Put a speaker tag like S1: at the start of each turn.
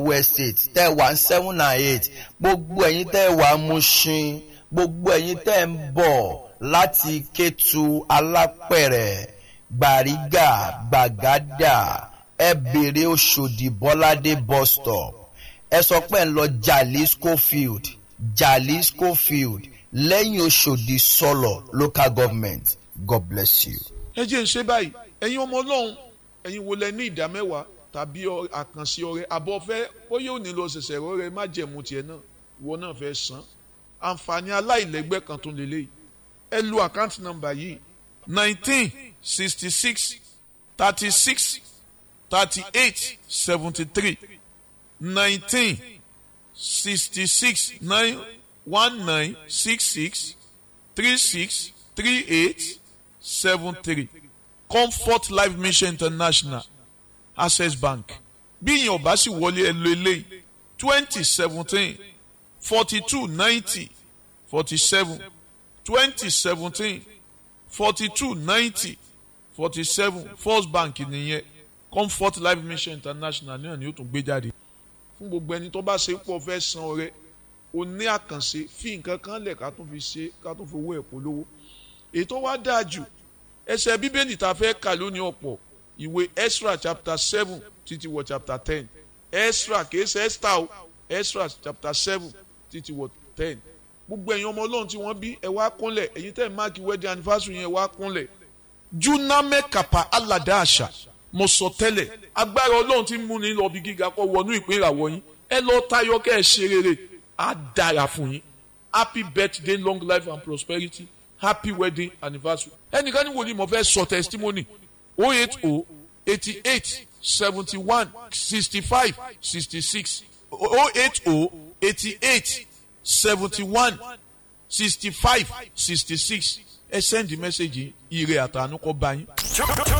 S1: estate tẹ́ ẹ wà ní seven and eight gbogbo ẹ̀yin tẹ́ ẹ wà Mushin gbogbo ẹ̀yin tẹ́ ẹ ń bọ̀ láti Kétu Alápẹ̀rẹ̀ Gbàrígà Gbàgádà ẹ bèrè Òṣòdì Bọ́ládé bus stop ẹ sọ pé ẹ ń lọ Jalisco field Jalisco field lẹ́yìn Òṣòdì sọ̀lọ̀ local government God bless you.
S2: ẹ jẹ́ ń ṣe báyìí ẹ̀yin ọmọ ọlọ́run ẹ̀yin wo lẹ ní ìdá mẹ́wàá tàbí àkànṣe ọrẹ àbọ̀ fẹ́ ó yóò nílò ṣẹ̀ṣẹ̀ rọrẹ má jẹ̀mú tiẹ̀ náà ìwọ náà fẹ́ san àǹfààní aláìlẹ́gbẹ́ kan tó lélẹ̀ ẹ lu àkáǹtì nọ́mbà yìí nineteen sixty six thirty six thirty eight seventy three nineteen sixty six nine one nine six six three six three eight seven three comfort life mission international access bank bí ìyẹn ọba sì wọlé ẹ lo eléyìí twenty seventeen forty two ninety forty seven twenty seventeen forty two ninety forty seven first bank nìyẹn comfort life mission international náà ni ó tún gbé jáde fún gbogbo ẹni tó bá ṣe pọ̀ fẹ́ san ọrẹ o ní àkànṣe fi nǹkan kan lẹ̀ ká tún fi ṣe ká tún fi owó ẹ̀ polówó ètò wa dáa jù ẹsẹ̀ bíbélì tá a fẹ́ kà lónìí ọ̀pọ̀ ìwé Ezra chapter seven títí wọ chapter ten Ezra kìí ṣe Esther o Ezra chapter seven títí wọ ten gbogbo ẹ̀yin ọmọ ọlọ́run tí wọ́n bí ẹ wá kúnlẹ̀ ẹ̀yin tẹ́ ẹ̀ máàkì wedding anniversary yẹn ẹ wá kúnlẹ̀ juname kapa alada àṣà mo sọ tẹ́lẹ̀ agbára ọlọ́run tí ń mú ní lọ bí gíga kọ́ wọnú ìpín ìràwọ̀ yín ẹ lọ tayọ kẹ́ ẹ ṣe rere á dára fún yín happy birthday long life and prosperity happy wedding anniversary ẹnìkan ní wòlíì mo fẹ́ sọ testimony oh eight oh eighty eight seventy one sixty five sixty six oh eight oh eighty eight seventy one sixty five sixty six ẹ send the message ire àtànú kọ bá yín.